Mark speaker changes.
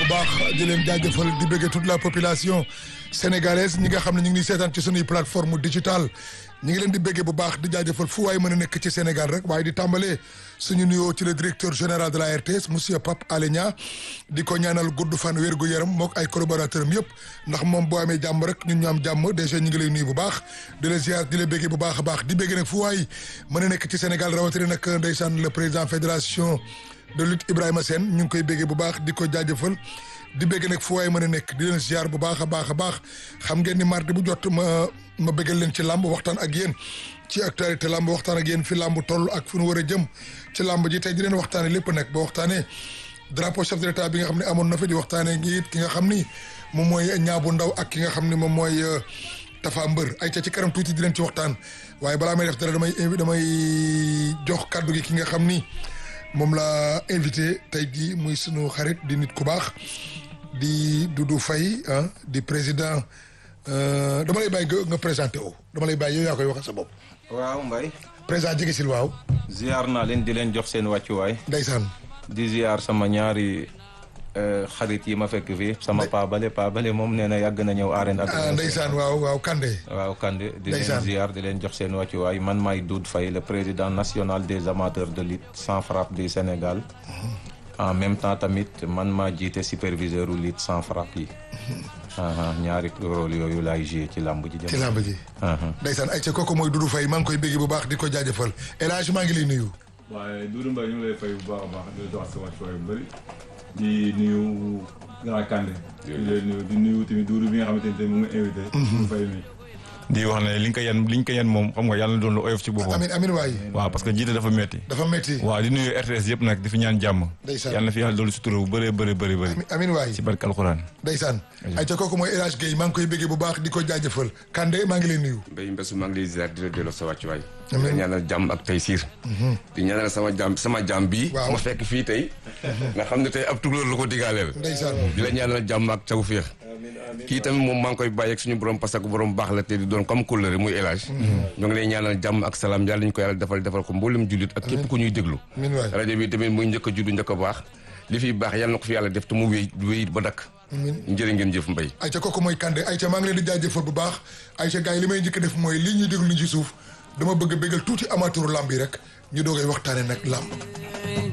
Speaker 1: bu baax di leen jaajëfal di bëggee toute la population sénégalaise ñi nga xam ne ñu ngi seetaan ci sunuy plateforme digitale ñi ngi leen di bëggee bu baax di jaajëfal fu waay mën a nekk ci Sénégal rek waaye di tàmbalee suñu nuyoo ci le directeur général de la RTS monsieur Pape Alé Niang di ko ñaanal gudd fan wér gu yaram mook ay collaborateur am yëpp ndax moom boo amee jàmm rek ñun ñu am jàmm déjà ñu ngi lay nuyu bu baax di la ziar di la bëggee bu baax a baax di bëggee nag fu waay mën a nekk ci Sénégal rawatina nag ndeysaan le président fédération de lutte Ibrahima Sène ñu ngi koy béggee bu baax di ko jaajëfal di bégg nag fu waay mën a nekk di leen ziar bu baax a baax a baax xam ngeen ni mardi bu jot ma ma béggal leen ci làmb waxtaan ak yéen ci actualité làmb waxtaan ak yéen fi làmb toll ak fu nu war a jëm ci làmb ji tey di leen waxtaane lépp nag ba waxtaanee drapeau chef de l'état bi nga xam ne amoon na fi di waxtaanee ngi it ki nga xam ni moom mooy ñaabu ndaw ak ki nga xam ni moom mooy Tafa Mbër ay ca ci kanam tuuti di leen ci waxtaan waaye balaa may def dara damay invi damay jox kàddu gi ki nga xam ni moom la invité tey jii muy sunu xarit di nit ku baax di Doudou Faye ah di président dama lay bàyyi nga présenté o dama lay bàyyi yow yaa koy waxal sa bopp.
Speaker 2: waaw Mbaye.
Speaker 1: président jege sil waaw.
Speaker 2: ziar naa leen di leen jox seen wàccuwaay.
Speaker 1: ndeysaan.
Speaker 2: di ziar sama ñaari xarit yi ma fekk fii. sama paabale paabale moom nee na yàgg na ñëw arène ak.
Speaker 1: ah ndeysaan waaw waaw Kande.
Speaker 2: waaw Kande di
Speaker 1: ndeysaan
Speaker 2: leen ziar di leen jox seen wàccuwaay man maay Doudou Faye le président national des amateurs de lutte sans frappe du Sénégal. en même temps tamit man maa jiite superviseur u lutte sans frappe yi. ñaari rôle yooyu laay joué ci làmb ji.
Speaker 1: ci làmb ji. ndeysaan ay ca kooku mooy Doudou Faye maa ngi koy bégg bu baax di ko jaajëfal El Hadj maa ngi lay nuyu.
Speaker 3: waaye Doudou Mbaye ñu ngi lay fay bu baax a baax di la jox sa wàccuwaay bu bëri di nuyu Grand Kandé. di lay nuyu di nuyu tamit Doudou bi nga xamante ne mu ngi invité. Doudou Faye mi.
Speaker 4: di wax ne li nga ko yan li nga ko yan moom xam nga yàlla na doon lu oyof ci boppam.
Speaker 1: amin amin waay.
Speaker 4: waaw parce que jiite dafa metti
Speaker 1: dafa metti
Speaker 4: waaw di nuyu RTS yëpp nag di fi ñaan jàmm.
Speaker 1: ndeysaan
Speaker 4: yàlla na fi yàlla doolu sutura bu bëree bëri bëri bëri.
Speaker 1: amin waay.
Speaker 4: ci barke alxuraan.
Speaker 1: ndeysaan ay ca kooku mooy El Hadj Guèye maa ngi koy béggee bu baax di ko jaajëfal Kande maa ngi lay nuyu.
Speaker 5: Mbaye Mbessu maa ngi lay ziar di la delloo sa wàccuwaay.
Speaker 1: Amiin.
Speaker 5: di la ñaanal jàmm ak tey siir. di ñaanal sama jàmm sama jàmm bii.
Speaker 1: Waaw.
Speaker 5: ma fekk fii tey. nga xam ne tey ab tukulóor la ko digaaleel.
Speaker 1: ndeysaan
Speaker 5: di la ñaanal jàmm ak tawféex. kii tamit moom maa ngi koy bàyyi ak suñu borom parce que borom baax la te di doon comme kóllëre muy El Hadj. ñoo ngi lay ñaanal jàmm ak salaam yàlla ñu ko yàlla defal defal ko mboolem jullit ak képp ku ñuy déglu.
Speaker 1: amin waay.
Speaker 5: rajo bi tamit muy njëkk a juddu njëkk a baax li fi baax yàlla na ko fi yàlla def te mu wéy wéy ba dakk. njëriñ ngeen jëf Mbaye.
Speaker 1: ayca kooku mooy Kande ayca maa ngi leen di jaajëfal bu baax ayca gars yi li may njëkk a def mooy lii ñuy déglu ni ci suuf dama bëgg a bégal tuuti amateuru lamb yi rek ñu doogay waxtaane nag lamb